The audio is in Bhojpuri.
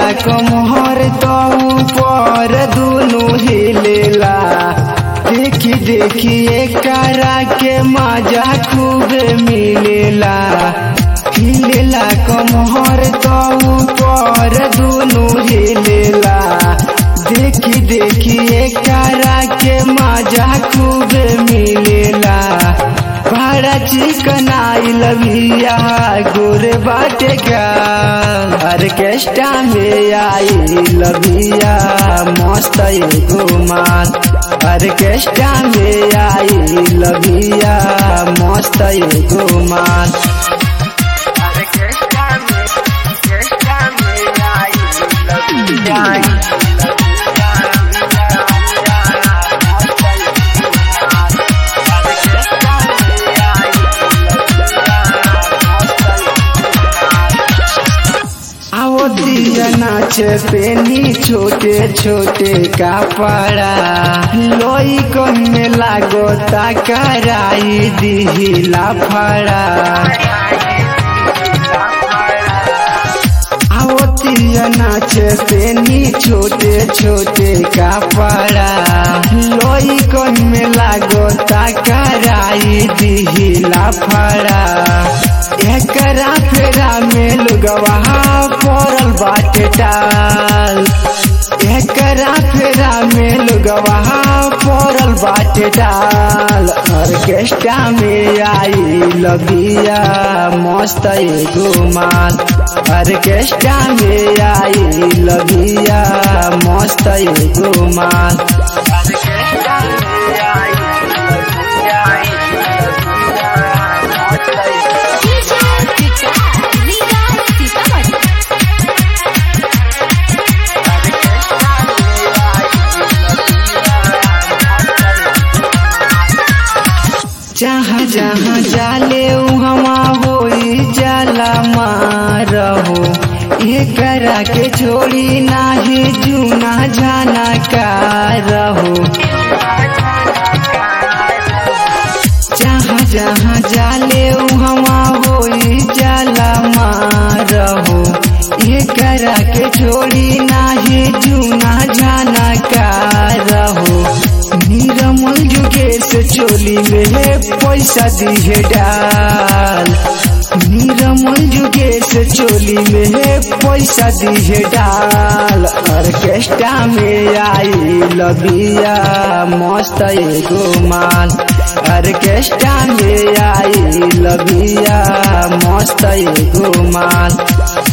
कमहर तो ऊपर दुनु हिलेला देखी देखी एकरा के मजा खूब मिलेला हिलेला कमहर तो ऊपर दुनु हिलेला देखी देखी एकरा के मजा खूब मिलेला बड़ा चिकन आई लविया गोरे बाटे का ऑर्केस्ट्रा में आई लविया मस्त एगो माल ऑर्केस्ट्रा में आई लविया मस्त एगो माल ऑर्केस्ट्रा में ऑर्केस्ट्रा में आई लविया आओ दिया नाच पेनी छोटे छोटे कपड़ा लोई कन में लागो तकराई दिहिला फड़ा आओ दिया नाच पेनी छोटे छोटे कपड़ा लोई कन में लागो तकराई दिहिला फड़ा एकरा फेरा में लुगवा पड़ल बाटे टाल एकरा फेरा में लुगवा पड़ल बाटे टाल ऑर्केस्ट्रा में आई लगिया मस्त एगो माल ऑर्केस्ट्रा में आई लगिया मस्त एगो माल ऑर्केस्ट्रा में आई जहाँ जहाँ जाले उहमा होई जाला मारहो एकरा के छोड़ी नाही जूना जाना का रहो जहाँ जहाँ जाले उहमा होई जाला मारहो एकरा के छोड़ी नाही जूना जाना का रहो निरमल जुगेश चोली में पैसा दिहे डाल निरमल जुगेश चोली में पैसा दिहे डाल ऑर्केस्ट्रा में आई लबिया मस्त एगो माल ऑर्केस्ट्रा में आई लबिया मस्त एगो माल